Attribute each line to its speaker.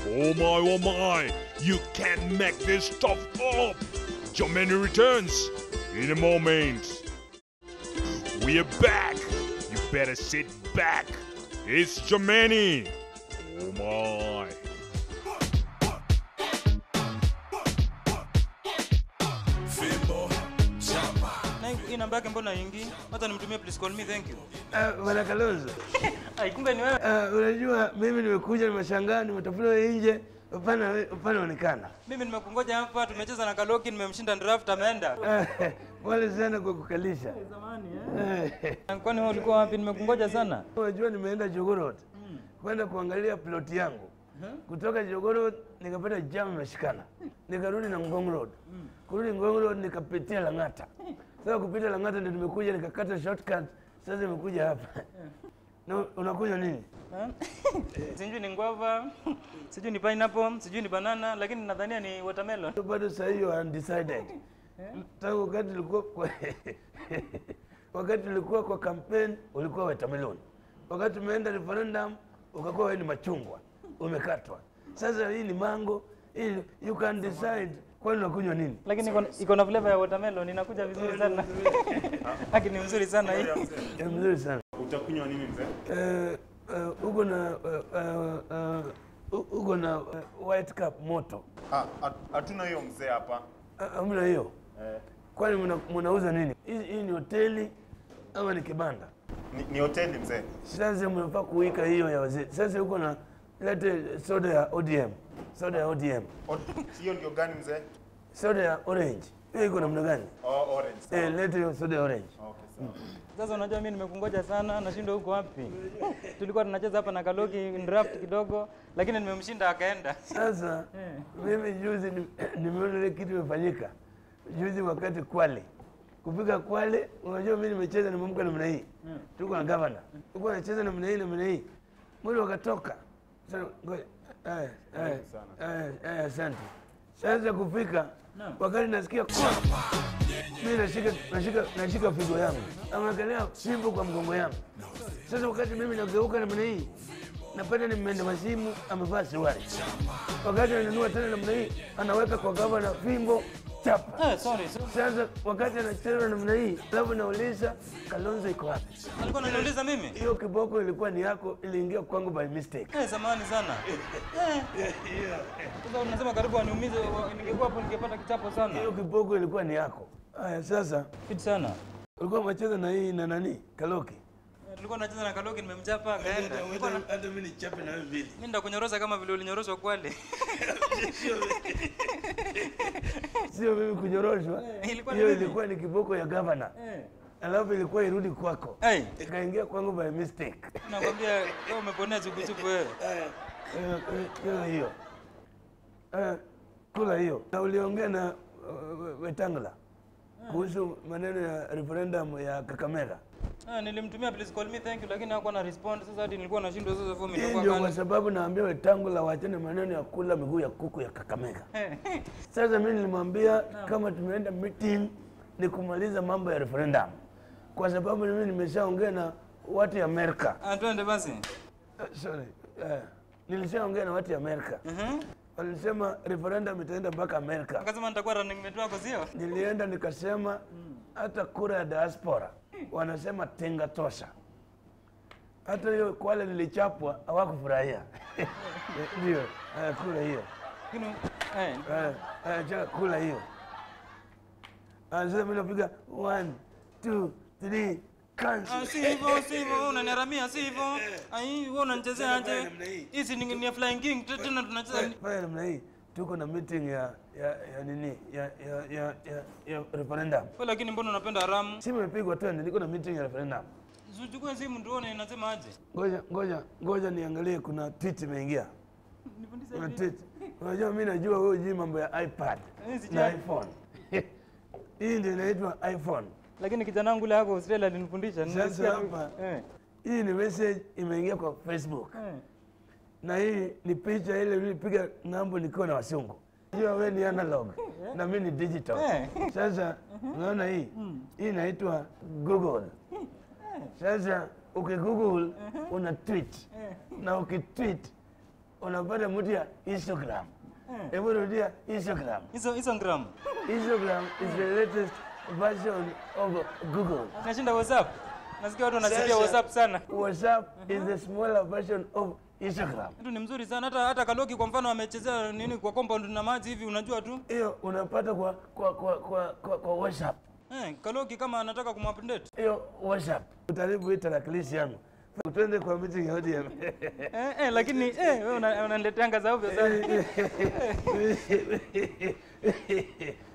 Speaker 1: Oh my, oh my, you can't make this stuff up. Germany returns in a moment. We are back. You better sit back. It's Germany. Oh my.
Speaker 2: Na hii namba yake mbona ingi? Hata nimtumie please call me thank you.
Speaker 3: Ah, Bwana Kalonzo,
Speaker 2: Ai kumbe ni wewe.
Speaker 3: ah, unajua mimi nimekuja, nimeshangaa, nimetafuta wewe nje, upana upana onekana.
Speaker 2: Mimi nimekungoja hapa, tumecheza na Kaloki, nimemshinda draft ameenda.
Speaker 3: Ah, Pole sana kwa kukalisha.
Speaker 2: Zamani
Speaker 3: Eh,
Speaker 2: Kwani wewe ulikuwa wapi? Nimekungoja sana.
Speaker 3: Unajua nimeenda Jogorot kwenda kuangalia ploti yangu. Kutoka Jogorot nikapata jam imeshikana, nikarudi na Ngong Road. Kurudi Ngong Road nikapitia Lang'ata. Sasa kupita Lang'ata ndio nimekuja nikakata shortcut. Sasa nimekuja hapa. Na unakunywa nini?
Speaker 2: Sijui ni guava, sijui ni pineapple, sijui ni banana, lakini nadhania ni watermelon.
Speaker 3: bado saa hiyo undecided. Tangu wakati ulikuwa kwa wakati ulikuwa kwa campaign ulikuwa watermelon, wakati umeenda referendum ukakuwa wewe ni machungwa, umekatwa. Sasa hii ni mango, hii you can decide, kwani unakunywa nini?
Speaker 2: Lakini iko- iko na flavor ya watermelon, inakuja vizuri sana. Haki ni mzuri sana hii.
Speaker 3: Ya mzuri sana.
Speaker 4: Utakunywa nini mzee?
Speaker 3: Eh, eh, uko na eh, eh, eh, u- uko na eh, white cup moto,
Speaker 4: Ah, hat- hatuna hiyo mzee hapa.
Speaker 3: Ah, hamna hiyo?
Speaker 4: Eh,
Speaker 3: Kwani mna- mnauza nini? Hii hii ni hoteli ama ni kibanda?
Speaker 4: ni, ni hoteli mzee.
Speaker 3: Sasa mnafaa kuwika hiyo ya wazee. Sasa huko na lete soda ya ODM, soda ya ODM,
Speaker 4: O- Hiyo ndio gani mzee?
Speaker 3: soda ya orange. Hiyo iko namna gani?
Speaker 4: Oh, orange. sawa.
Speaker 3: Eh, lete hiyo soda ya orange.
Speaker 4: Okay, sawa.
Speaker 2: Sasa unajua mimi nimekungoja sana, nashindwa huko wapi. Tulikuwa tunacheza hapa na Kaloki in draft kidogo, lakini nimemshinda akaenda.
Speaker 3: Sasa mimi juzi ni- nimeona ile kitu imefanyika juzi wakati Kwale kufika Kwale, unajua mimi nimecheza nimeamka namna hii, tuko na gavana, tuko nacheza namna hii namna hii, mwili wakatoka. Sasa ngoja, eh, eh, eh, eh, asante. Sasa kufika wakati nasikia kwa mimi nashika nashika nashika figo yangu, ameangalia fimbo kwa mgongo yangu. Sasa wakati mimi nageuka namna hii napata nimeenda masimu, amevaa suruali. Wakati ananunua tena namna hii, anaweka kwa gavana fimbo chapa.
Speaker 2: Eh, sorry. so-
Speaker 3: Sasa wakati anacheza namna hii, alafu nauliza Kalonzo iko wapi?
Speaker 2: Alikuwa ananiuliza mimi?
Speaker 3: Hiyo kiboko ilikuwa ni yako, iliingia kwangu by mistake.
Speaker 2: Eh, zamani sana. Eh. Sasa unasema karibu aniumize, wa- ningekuwa hapo ningepata kichapo sana.
Speaker 3: Hiyo kiboko ilikuwa ni yako. Haya, sasa
Speaker 2: Fit sana.
Speaker 3: ulikuwa umecheza na hii na nani? Kaloki.
Speaker 2: Eh, Tulikuwa tunacheza na Kaloki nimemchapa akaenda. Nilikuwa na-
Speaker 3: Hata mimi nichape na wewe mbili.
Speaker 2: Mimi ndakunyorosa kama vile ulinyoroshwa Kwale.
Speaker 3: Sio mimi kunyoroshwa.
Speaker 2: Eh, ilikuwa ni
Speaker 3: Hiyo
Speaker 2: mimi.
Speaker 3: ilikuwa ni kiboko ya gavana.
Speaker 2: Eh.
Speaker 3: Alafu ilikuwa irudi kwako.
Speaker 2: Hey,
Speaker 3: Ikaingia kwangu by mistake.
Speaker 2: nakwambia wewe umeponea chukuchuku wewe.
Speaker 3: Eh, eh, Kula hiyo Eh, kula hiyo. Na uliongea na uh, Wetangula kuhusu maneno ya referendum ya Kakamega.
Speaker 2: Ah, nilimtumia please call me thank you lakini hakuwa na respond. Sasa hadi nilikuwa nashindwa sasa fomu
Speaker 3: Hii
Speaker 2: itakuwa
Speaker 3: ndio kwa
Speaker 2: gani?
Speaker 3: sababu naambia Wetangula waachane maneno ya kula miguu ya kuku ya Kakamega.
Speaker 2: Eh,
Speaker 3: Sasa mimi nilimwambia kama tumeenda meeting ni kumaliza mambo ya referendum, kwa sababu mimi nimeshaongea na watu ya Amerika.
Speaker 2: Ah, twende basi.
Speaker 3: Eh, sorry, eh, nilishaongea na watu ya Amerika,
Speaker 2: Mhm.
Speaker 3: walisema referendum itaenda mpaka Amerika.
Speaker 2: Akasema nitakuwa running mate wako sio?
Speaker 3: Nilienda nikasema hata kura ya diaspora wanasema tenga tosha. Hata hiyo Kwale nilichapwa hawakufurahia. Ndio, eh, kula hiyo
Speaker 2: Lakini eh,
Speaker 3: Eh, eh, cha kula hiyo. Ah, Sasa mimi napiga one, two, three,
Speaker 2: Ah,
Speaker 3: cancel.
Speaker 2: si hivyo, si hivyo, unaniharamia, si hivyo. Ai, wewe unanichezea aje?
Speaker 3: Fanya namna hii.
Speaker 2: Hizi ni ni ya Flying King tu- tena tunacheza.
Speaker 3: Fanya namna hii. Tuko na meeting ya ya ya nini? Ya ya ya ya, ya referendum.
Speaker 2: Wewe lakini mbona unapenda haramu?
Speaker 3: Simu imepigwa twende, niko na meeting ya referendum.
Speaker 2: Usichukue simu tuone inasema aje.
Speaker 3: Ngoja ngoja ngoja niangalie kuna tweet imeingia.
Speaker 2: Nifundishe
Speaker 3: Kuna
Speaker 2: hivi.
Speaker 3: tweet. Unajua mimi najua wewe hujui mambo ya iPad
Speaker 2: Eh, sijui.
Speaker 3: na iPhone. Hii ndio inaitwa iPhone.
Speaker 2: Lakini kijana wangu yule hapo Australia alinifundisha.
Speaker 3: Sasa
Speaker 2: Nilisikia tu-
Speaker 3: hapa.
Speaker 2: Eh.
Speaker 3: Hii ni message imeingia kwa Facebook.
Speaker 2: Eh.
Speaker 3: na hii ni picha ile nilipiga ng'ambo nikiwa na wasungu. Jua wewe ni analog na mimi ni digital.
Speaker 2: Eh.
Speaker 3: Sasa unaona hii hii inaitwa Google. Sasa ukigoogle una tweet na ukitweet unapata mtu ya Instagram. Hebu rudia Instagram.
Speaker 2: Hizo hizo gram.
Speaker 3: Instagram is the latest version of Google.
Speaker 2: Nashinda WhatsApp. Nasikia watu wanasifia
Speaker 3: Sasa,
Speaker 2: WhatsApp sana.
Speaker 3: WhatsApp is the smaller version of Instagram.
Speaker 2: Kitu ni mzuri sana hata hata Kaloki kwa mfano amechezea nini kwa compound na maji hivi unajua tu.
Speaker 3: Hiyo unapata kwa kwa kwa kwa, kwa, kwa WhatsApp.
Speaker 2: Eh, Kaloki kama anataka kumupdate.
Speaker 3: Hiyo WhatsApp. Utaribu hii tarakilishi yangu. Twende kwa meeting ya ODM.
Speaker 2: Eh, eh, lakini eh wewe una- unanileteanga za ovyo sana.